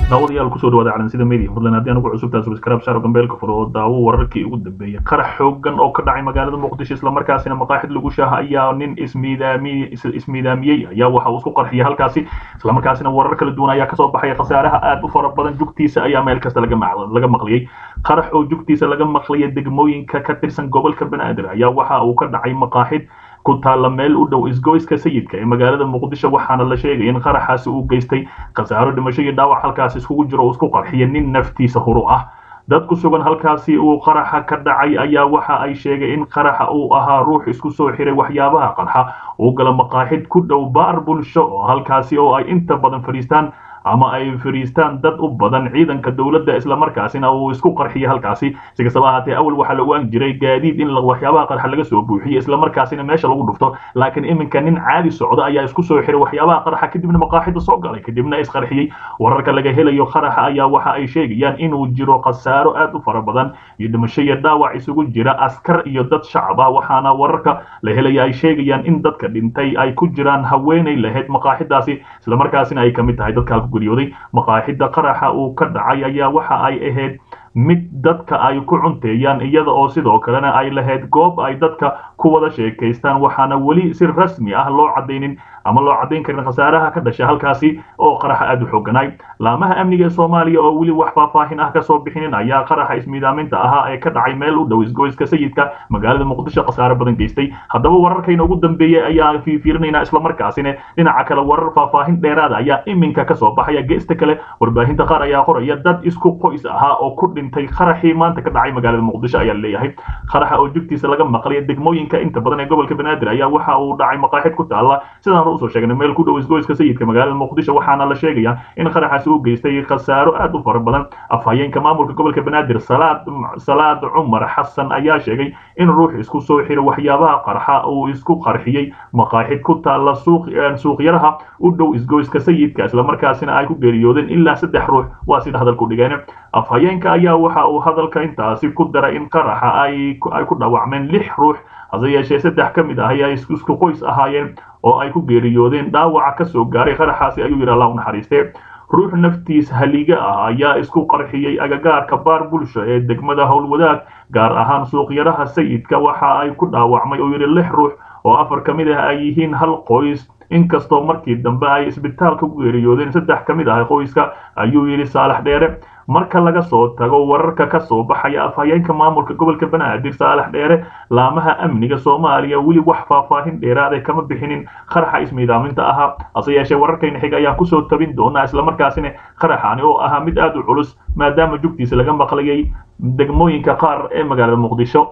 daawadayaal kusoo dhawaada calansida media fadlan haddii anugu cusubtaa subscribe saaro gambeelka furo oo daawo wararkii ugu dambeeyay qarax xoogan oo ka dhacay magaalada muqdisho islamarkaasina maqaaxid lagu shaaha ayaa nin ismiidaami ismiidaamiyey ayaa waxa uu isku qarxiyay halkaasi islamarkaasina warar kala duwan ayaa kasoo baxaya khasaaraha aad u fara badan jugtiisa ayaa meel kasta laga laga maqliyey qarax oo jugtiisa laga maqliyay degmooyinka ka tirsan gobolka banaadir ayaa waxa uu ka dhacay maqaaxid ku taalla meel u dhow isgoyska sayidka ee magaalada muqdisho waxaana la sheegay in qaraxaasi uu geystay khasaaro dhimasho iyo dhaawac halkaasi iskugu jiro oo isku qarxiya nin naftiisa huru ah dad ku sugan halkaasi uu qaraxa ka dhacay ayaa waxa ay sheegay in qaraxa uu ahaa ruux isku soo xiray waxyaabaha qarxa uu gala maqaaxid ku dhow baar bulsho oo halkaasi oo ay inta badan fadhiistaan ama ay fariistaan dad u badan ciidanka dowladda islamarkaasina uu isku qarxiyay halkaasi si kastaba ahaatee awal waxaa la ogaan jiray gaadiid in waxyaabaha qarxa laga soo buuxiyo islamarkaasina meesha lagu dhufto laakiin iminka nin caadi socda ayaa isku soo xiray waxyaabaha qarxa kadibna maqaaxida soo galay kadibna isqarxiyey wararka laga helayo qaraxa ayaa waxa ay sheegayaan inuu jiro khasaaro aad u fara badan iyo dhimasho iyo dhaawac isugu jira askar iyo dad shacab ah waxaana wararka la helaya ay sheegayaan in dadka dhintay ay ku jiraan haweenay lahayd maqaaxidaasi islamarkaasina ay kamid tahay dadka guriyooday maqaaxida qaraxa uu ka dhacay ayaa waxa ay ahayd mid dadka ay ku cunteeyaan iyada oo sidoo kalena ay lahayd goob ay dadka ku wada sheekaystaan waxaana weli si rasmi ah loo cadaynin ama loo caddayn karin khasaaraha ka dhashay halkaasi oo qaraxa aad u xooganay laamaha amniga ee soomaaliya oo weli wax faahfaahin ah kasoo bixinin ayaa qaraxa ismiidaaminta ahaa ee ka dhacay meel u dhow isgoyska sayidka magaalada muqdisho khasaare badan geystay haddaba wararkayna ugu dambeeyey ayaa fiirinaynaa islamarkaasina dhinaca kale warar faahfaahin dheeraada ayaa iminka kasoo baxaya geesta kale warbaahinta qaar ayaa qoraya dad isku qoys ahaa oo ku dhintay qaraxii maanta ka dhacay magaalada muqdisho ayaa leeyahay qaraxa oo jugtiisa laga maqlaya degmooyinka inta badan ee gobolka banaadir ayaa waxa uu dhacay maqaaxid ku taala sidaan usoo sheegnay meel ku dhow isgoyska sayidka magaalada muqdisho waxaana la sheegaya in qaraxaasi uu geystay khasaaro aad u fara badan afhayeenka maamulka gobolka banaadir salaad salaad cumar xasan ayaa sheegay in ruux isku soo xiro waxyaabaha qarxa uu isku qarxiyey maqaaxid ku taala suuq suuqyaraha u dhow isgoyska sayidka islamarkaasina ay ku geeriyoodeen ilaa saddex ruux waa sida hadalku dhigeen afhayeenka ayaa waxa uu hadalka intaasi ku daray in qaraxa ay ku dhaawacmeen lix ruux hase yeeshee saddex ka mid ah ayaa isku qoys ahaayeen oo ay ku geeriyoodeen dhaawaca ka soo gaaray qaraxaasi ayuu yidhi allah u naxariistee ruux naftiis haliga ah ayaa isku qarxiyey agagaarka baar bulsho ee degmada howlwadaag gaar ahaan suuqyaraha sayidka waxa ay ku dhaawacmay oo yidhi lix ruux oo afar ka mid ah ay yihiin hal qoys inkastoo markii dambe ay isbitaalka ku geeriyoodeen saddex ka mid ah qoyska ayuu yidhi saalax dheere marka laga soo tago wararka ka soo baxaya afhayeenka maamulka gobolka banaadir saalax dheere laamaha amniga soomaaliya weli wax faahfaahin dheeraada kama bixinin qaraxa ismiidaaminta ahaa hase yeeshee wararkayna xig ayaan kusoo tabin doonaa islamarkaasina qaraxani oo ahaa mid aad u culus maadaama jugtiisa laga maqlayay degmooyinka qaar ee magaalada muqdisho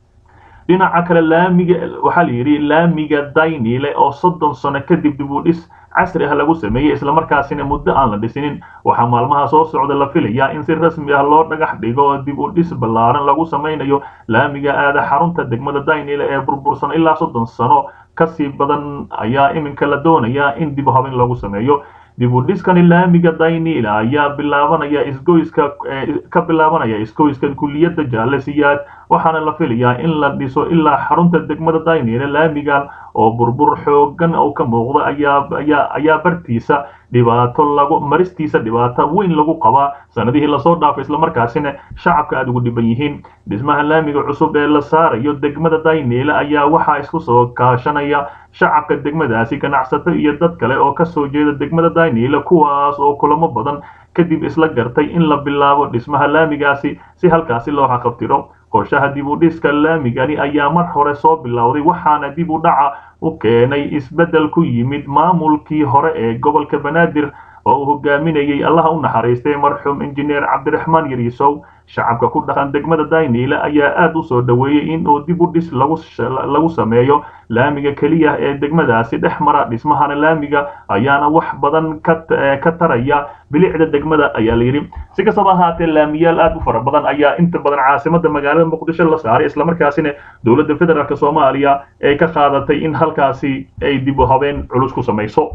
dhinaca kale laamiga waxaa la yidhi laamiga daynile oo soddon sano kadib dib u dhis casri ah lagu sameeyey islamarkaasina muddo aan la dhisinin waxaa maalmaha soo socda la filayaa in si rasmi ah loo dhagax dhigo oo dib u dhis ballaaran lagu samaynayo laamiga aada xarunta degmada daynile ee burbursan ilaa soddon sano kasii badan ayaa iminka la doonayaa in dib habin lagu sameeyo dib u dhiskani laamiga daynile ayaa bilaabanaya isgoyska ka bilaabanaya isgoyska kuliyadda jaalesiyaad waxaana la filayaa in la dhiso ilaa xarunta degmada daynile laamigan oo burbur xoogan oo ka muuqda ayaa ayaa ayaa bartiisa dhibaato lagu maristiisa dhibaato weyn lagu qabaa sanadihii lasoo dhaafay islamarkaasina shacabka aada ugu dhiban yihiin dhismaha laamiga cusub ee la saarayo degmada daynile ayaa waxaa isku soo kaashanaya shacabka degmadaasi ganacsato iyo dad kale oo kasoo jeeda degmada daynile kuwaas oo kulamo badan kadib isla gartay in la bilaabo dhismaha laamigaasi si halkaasi loo xaqabtiro qorshaha dib u dhiska laamigani ayaa mar hore soo bilowday waxaana dib u dhaca u keenay isbeddel ku yimid maamulkii hore ee gobolka banaadir oo uu hogaaminayay allaha u naxariistay marxuum injineer cabdiraxmaan yariisow shacabka ku dhaqan degmada daynile ayaa aad u soo dhoweeyey in uu dib u dhis lagu sameeyo laamiga keliya ee degmadaasi dhex mara dhismahana laamiga ayaana wax badan ka taraya bilicda degmada ayaa layidhi si kastaba ahaatee laamiyaal aad u fara badan ayaa inta badan caasimada magaalada muqdisho la saaray islamarkaasina dowladda federaalk soomaaliya ee ka qaadatay in halkaasi ay dib u habeen culus ku samayso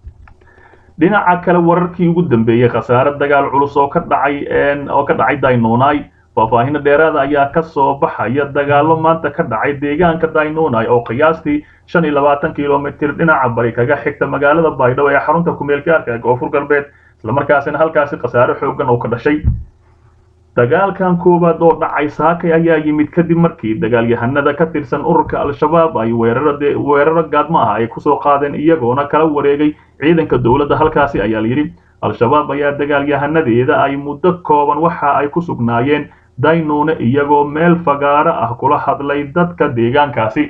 dhinaca kale wararkii ugu dambeeyey khasaare dagaal culus oo ka dhacay oo ka dhacay daynonai faahfaahino dheeraada ayaa ka soo baxaya dagaalo maanta ka dhacay deegaanka daynonai oo qiyaastii shan iyo labaatan kilomitir dhinaca bari kaga xigta magaalada baydhabo ee xarunta kumeel gaarka ee koonfur galbeed islamarkaasina halkaasi khasaare xoogan oo ka dhashay dagaalkan koowaad oo dhacay saakay ayaa yimid kadib markii dagaalyahanada ka tirsan ururka al-shabaab ay weeraro gaadmo ah ay kusoo qaadeen iyagoona kala wareegay ciidanka dowladda halkaasi ayaa layidhi al-shabaab ayaa dagaalyahanadeeda ay muddo kooban waxa ay ku sugnaayeen daynuune iyagoo meel fagaaro ah kula hadlay dadka deegaankaasi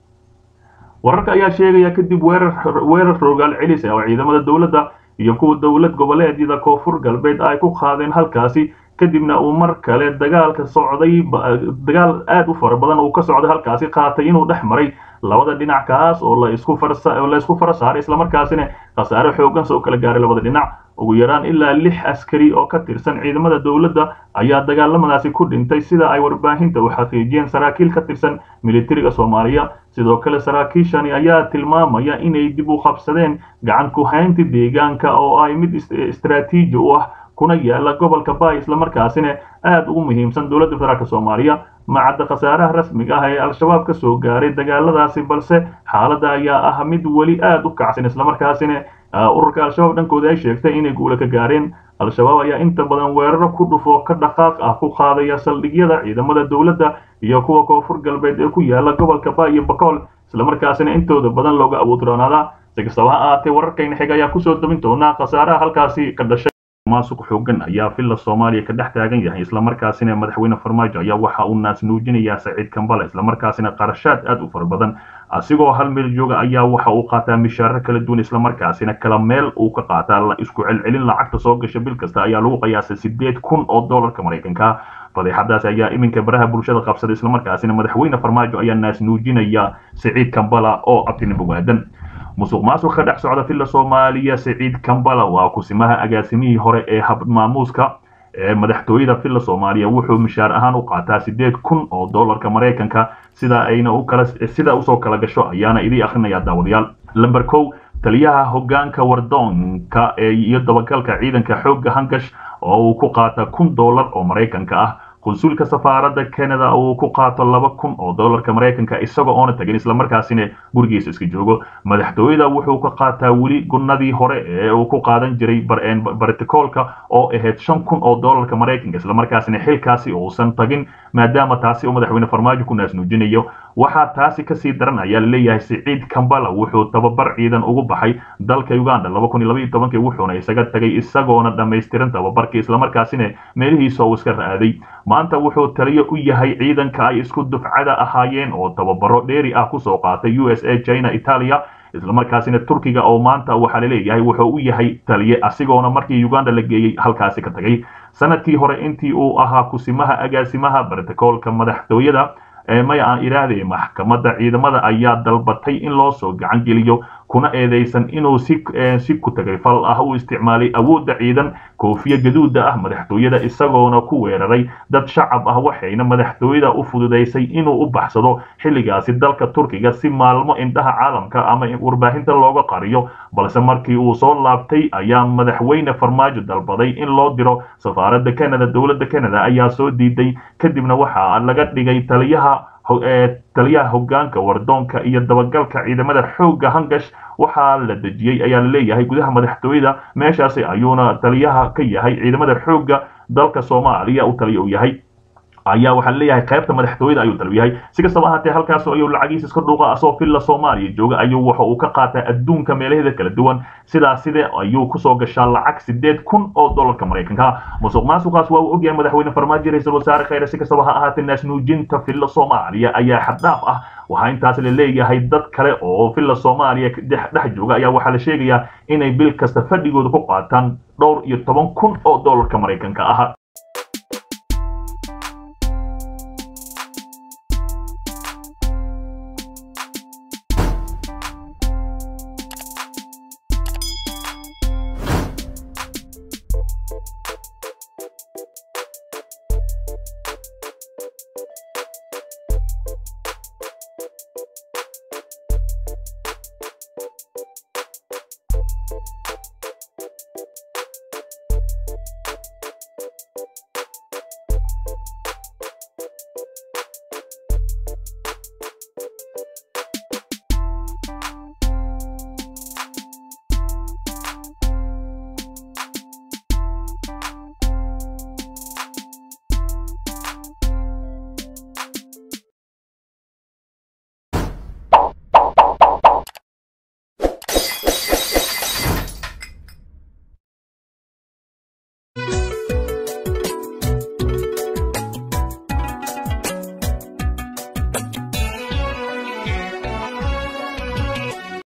wararka ayaa sheegaya kadib weerar rogaal celis oo ciidamada dowladda iyo kuwa dowlad goboleedyada koonfur galbeed ay ku qaadeen halkaasi kadibna uu mar kale dagaalka socday dagaal aad u fara badan uu ka socday halkaasi qaatay inuu dhex maray labada dhinac kaas oo la isku la isku fara saaray islamarkaasina khasaare xoogan soo kala gaaray labada dhinac ugu yaraan ilaa lix askari oo ka tirsan ciidamada dowladda ayaa dagaalamadaasi ku dhintay sida ay warbaahinta u xaqiijiyeen saraakiil ka tirsan militariga soomaaliya sidoo kale saraakiishani ayaa tilmaamaya inay dib u qabsadeen gacan ku haynta deegaanka oo ay mid istaraatiiji u ah kuna yaala gobolka bay islamarkaasina aad ugu muhiimsan dowladda federaalk soomaaliya macadda khasaaraha rasmiga ah ee al-shabaab ka soo gaaray dagaaladaasi balse xaaladda ayaa ah mid weli aad u kacsan islamarkaasina ururka al-shabaab dhankooda ay sheegtay inay guula ka gaareen al-shabaab ayaa inta badan weeraro ku dhufo ka dhaqaaq ah ku qaadaya saldhigyada ciidamada dowladda iyo kuwa koonfur galbeed ee ku yaala gobolka bay iyo bakool islamarkaasina intooda badan looga awoodroonaadaa si kastaba ha ahaatee wararkayna xig ayaa kusoo dabin doonaa khasaaraha halkaasi ka dhashay maasuq xoogan ayaa villa soomaaliya ka dhex taagan yahay islamarkaasina madaxweyne farmaajo ayaa waxa uu naas nuujinayaa saciid kambale islamarkaasina qarashaad aad u fara badan asigoo hal meel jooga ayaa waxa uu qaataa mishaaro kala duwan islamarkaasina kala meel uu ka qaataa la isku celcelin lacagta soo gasha bil kasta ayaa lagu qiyaasay sideed kun oo dollarka maraykanka fadeexadaas ayaa iminka baraha bulshada qabsaday islamarkaasina madaxweyne farmaajo ayaa naas nuujinaya saciid kambala oo abtinimo waadan musuq maasuq ka dhex socda villa soomaaliya saciid kambala waa kusimaha agaasimihii hore ee habmaamuuska ee madaxtooyada villa soomaaliya wuxuu mishaar ahaan u qaataa sideed kun oo dollarka maraykanka sida ayna u kala sida usoo kala gasho ayaana idii akhrinayaa daawadayaal lamber kow taliyaha hoggaanka wardoonka ee iyo dabagalka ciidanka xoogga hangash oo uu ku qaata kun dollar oo maraykanka ah konsuulka safaaradda canada uu ku qaato laba kun oo dollarka maraykanka isagoo oona tagin islamarkaasina gurigiisa iska joogo madaxtooyada wuxuu ka qaataa weli gunnadii hore ee uu ku qaadan jiray barticoolka oo ahayd shan kun oo dollarka maraykanka islamarkaasina xilkaasi uusan tagin maadaama taasi uu madaxweyne farmaajo ku naas nuujinayo waxaa taasi kasii daran ayaa laleeyahay siciid kambala wuxuu tababar ciidan ugu baxay dalka uganda wuxuuna isaga tagay isagoona dhammaystiran tababarkii islamarkaasina meelihiisa uu iska ra'aaday maanta wuxuu taliyo u yahay ciidanka ay isku dufcada ahaayeen oo tababaro dheeri ah kusoo qaatay u s a china italia islamarkaasina turkiga oo maanta waxaa laleeyahay wuxuu u yahay taliye asigoona markii uganda la geeyey halkaasi ka tagay sanadkii hore intii uu ahaa kusimaha agaasimaha barticoolka madaxtooyada maya aan idhaahdee maxkamadda ciidamada ayaa dalbatay in loo soo gacan geliyo kuna eedeysan inuu si si ku tagay fal ah u isticmaalay awoodda ciidan koofiya gaduuda ah madaxtooyada isagoona ku weeraray dad shacab ah waxayna madaxtooyada u fududaysay inuu u baxsado xilligaasi dalka turkiga si maalmo indhaha caalamka ama warbaahinta looga qariyo balse markii uu soo laabtay ayaa madaxweyne farmaajo dalbaday in loo diro safaaradda canada dowladda canada ayaa soo diiday kadibna waxaa laga dhigay taliyaha taliyaha hoggaanka wardoonka iyo dabagalka ciidamada xoogga hangash waxaa la dejiyey ayaa laleeyahay gudaha madaxtooyada meeshaasi ayuuna taliyaha ka yahay ciidamada xoogga dalka soomaaliya u taliya u yahay ayaa waxaa leeyahay qaybta madaxtooyada ayuu dalab yahay si kastaba ahaatee halkaas ayuu lacagiisa iska dhuuqa asoo villa soomaaliya jooga ayuu waxa uu ka qaataa adduunka meelaheeda kala duwan sidaas side ayuu kusoo gashaa lacag sideed kun oo dollarka maraykanka musuq maasuqaas waa uu ogyahay madaxweyne farmaajo ra-iisul wasaare khayre si kastaba ha ahaatee naasnuujinta villa soomaaliya ayaa xaddhaaf ah waxaa intaas la leeyahay dad kale oo villa soomaaliya dhex jooga ayaa waxaa la sheegayaa inay bil kasta fadhigooda ku qaataan dhowr iyo toban kun oo dollarka maraykanka ah